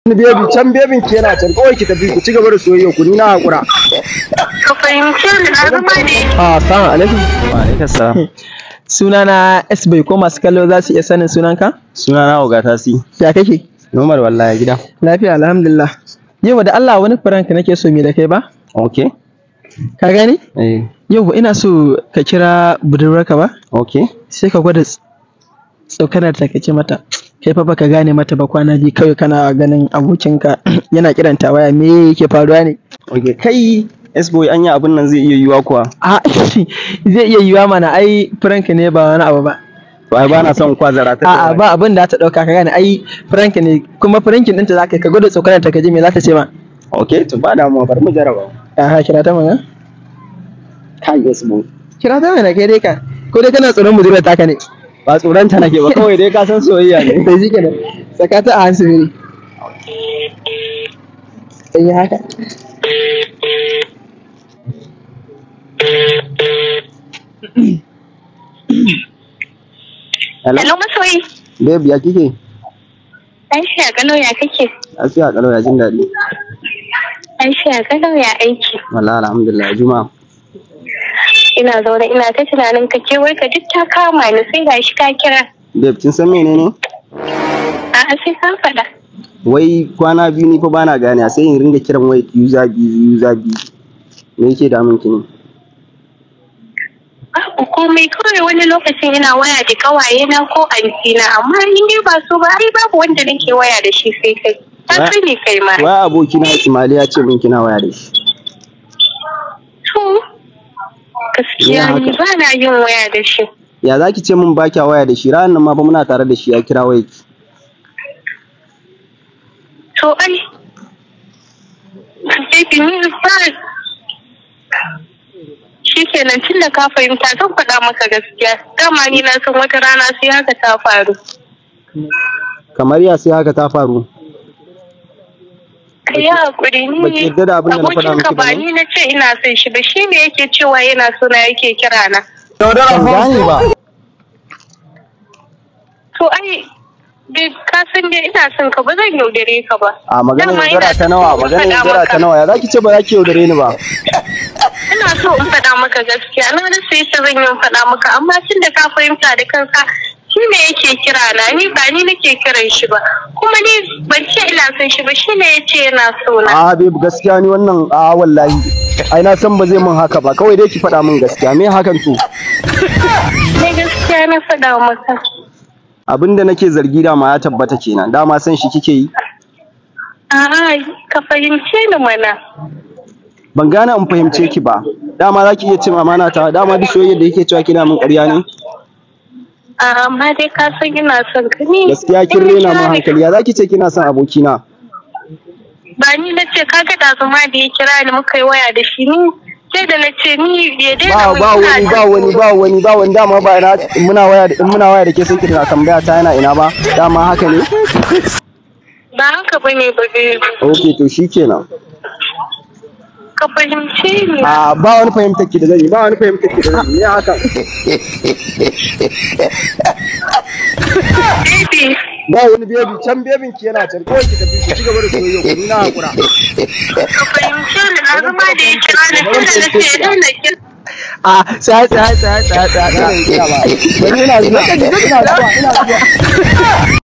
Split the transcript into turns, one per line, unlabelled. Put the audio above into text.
wani bebi can bebin ki yana can kawai ki tafi ku ci gaba da soyayya ku ni na hakura
Ka fahimce ni na zama ne.
Ah, assalamu alaikum.
Wa alaikum salam.
Sunana S bai ko masu kallo za su iya sanin sunanka?
Suna na Oga Tasi.
Ya kake?
Nomar wallahi gida.
Lafiya alhamdulillah. Yau da Allah wani prank nake so me da kai ba?
Okay.
Ka gani?
Eh.
Yau ina so ka kira budurwarka ba?
Okay.
Sai ka gwada ts- tsokanar ta kace mata. Kai fa baka gane mata ba kwana biyu kawai kana ganin abokinka yana kiranta waya me yake faruwa ne?
Okay. Kai S-boy anya abin nan zai iya yiwa kuwa.
A zai iya yiwa mana ai prank ne ba wani abu ba.
To ai ba na son kwazara ta.
A'a ba abin da ta dauka ka gane ai prank ne kuma prankin ɗinta zaka yi ka gwada tsokanar ta kaje me za ta ce ma?
Okay, to ba damuwa bari mu jarraba.
Aha kira ta mana?
Kai S-boy.
Kira ta mana kai dai ka. Ko dai kana tsoron budurwar taka ne?
Ba tsoron ta nake ba kawai dai ka san soyayya ne.
Da shi kenan. Saka ta a hansu biri. Sai yi haka.
Hello.
Hello masoyi.
Babe ya kike?
Aisha Gano ya kake?
Lafiya kalau ya jin daɗi.
Aisha Gano ya aiki.
Wallahi alhamdulillah Juma'a.
Ina zaune ina ta tunanin ka ke wai ka duk ta kama ni sai gashi ka kira.
Babe kin san menene?
A'a sai ka faɗa.
Wai kwana biyu ni fa bana gane sai in ringa kiran wai user biyu user biyu. Me yake damun ki ne?
Babu komai kawai wani lokacin ina waya da kawaye na ko antina amma in dai ba su ba ai babu wanda nake waya da shi sai kai. Ta
Wa-
sani kai ma.
Wai abokina Ismail ya ce min kina waya da shi.
To gaskiya
Ya
ni
haka.
ba na yin waya da shi.
Ya za ki ce min ba kya waya da shi ranar nan ma fa muna tare da shi ya kira waya ki.
To ai. Baby ni ba shi kenan tun da ka fahimta zan faɗa maka gaskiya dama ni na san wata rana sai haka ta faru
Kamar ya sai haka ta faru.
ka yi haƙuri
Baki
ni
yarda da abin da na faɗa
abokinka
miki ba
ba
ne?
ni na ce ina son shi ba shi ne yake cewa yana sona yake kira na
Ban gane ba.
to ai bai ka san dai ina son ka ba zan yaudare ka ba
A maganar
Dama
yaudara
ina
ta nawa,
so in
maganar
faɗa
yaudara
maka.
ta nawa, ya za ki ce ba za ki yaudare ni ba.
ina so in faɗa maka gaskiya na rasa yadda zan yi in faɗa maka amma tun da ka fahimta da kanka shi ne yake kira na ni ba ni nake kiran shi ba kuma ni ban ce ina son shi ba shi ne ya ce yana so na
A babe gaskiya ni wannan a wallahi. Ai na san ba zai min haka ba, kawai dai ki faɗa min gaskiya. Me hakan to?
ne gaskiya na faɗa maka
Abin da nake zargi da ma ya tabbata kenan. Dama san shi kike yi.
a'a ka fahimce ni mana
Ban gane in fahimce ki ba. Dama za ki iya cin amana ta, dama duk soyayyar da yake cewa kina min ƙarya ne.
A'a, amma dai ka san ina son ka ni
Gaskiya kin
in
rena
kira
min
ni-
hankali. Ya za ki ce kina son abokina?
ba ni na ce kaga da zuma da ya kira ni muka yi waya da shi ni sai da na ce ni ya daina
ba
min
ba
ina
wani ba wani
son
ba wani ba wani dama ba ina in muna waya da in muna waya da ke sai kina tambaya ta yana ina ba dama haka ne
ba haka bane ba baby
okay to shikenan
ka fahimce ni
a ba wani fahimtar ki da zan yi ba wani fahimtar ki da zan yi ne haka
baby
ba wani bebi can bebin ki yana can kawai ki tafi ku ci gaba da soyayya ku ni na hakura
ka fahimce ni na zama da ya kira ni tun da na ce ya daina kira
A sai sai sai sai sai sai.
Bari ina zuwa ina zuwa ina zuwa